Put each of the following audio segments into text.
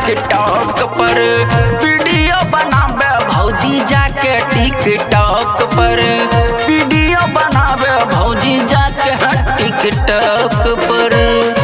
TikTok पर video बनावे भौजी जाके टिकटॉक पर वीडियो बनावे भौजी जाके टिकटॉक पर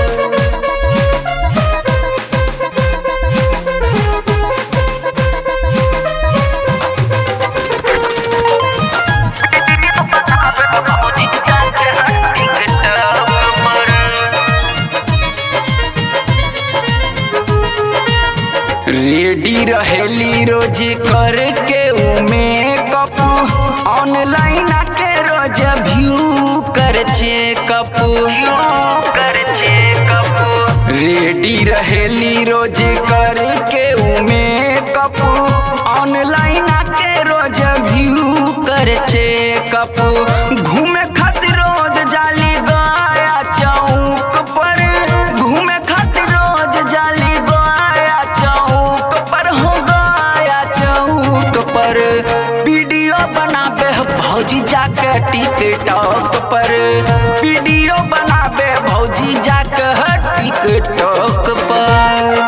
रेडी रहेली रोज करके उमे कप ऑनलाइन के रोज व्यू कर चेकअप कर चेकअप रेडी रहेली रोज करके उमे कप ऑनलाइन के रोज व्यू कर चेकअप घूमे खातिर रोज जाली गया चौक पर घूमे खातिर रोज जाली गया चौक पर हो गया चौक पर वीडियो बनाबे भौजी जाके टिकटॉक पर वीडियो बनाबे भौजी जाके टिकटॉक पर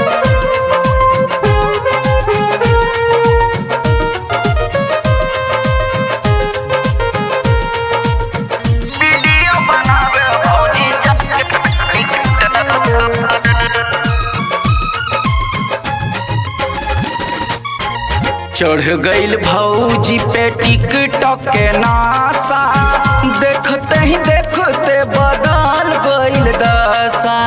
वीडियो बनावे भौजी जाके टिकटॉक चढ़ गईल भौजी पे टिकटॉक के नासा देखते ही देखते बदल गईल दशा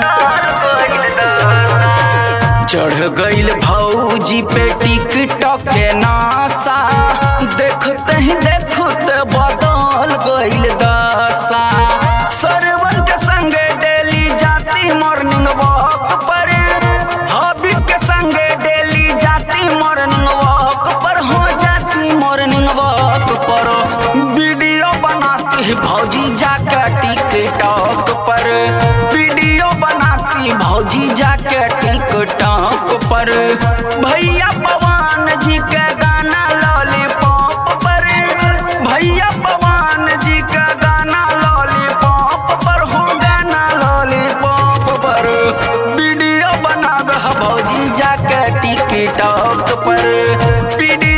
चढ़ गईल भौजी पे टिकटॉक के नासा देखते ही देखते बदल गईल दशा सरवन के संगे डेली जाती मॉर्निंग वॉक पर हॉबी के संगे डेली जाती मॉर्निंग वॉक पर हो जाती मॉर्निंग वॉक पर वीडियो बनाती है भौजी जाके टिकटॉक पर वीडियो बनाती भौजी जाके टिकटॉक पर भैया पवन जी के गाना लॉलीपॉप पर भैया पवन जी का गाना लॉलीपॉप पर हो गाना लॉलीपॉप पर वीडियो बनावे ह भौजी जाके टिकटॉक पर वीडियो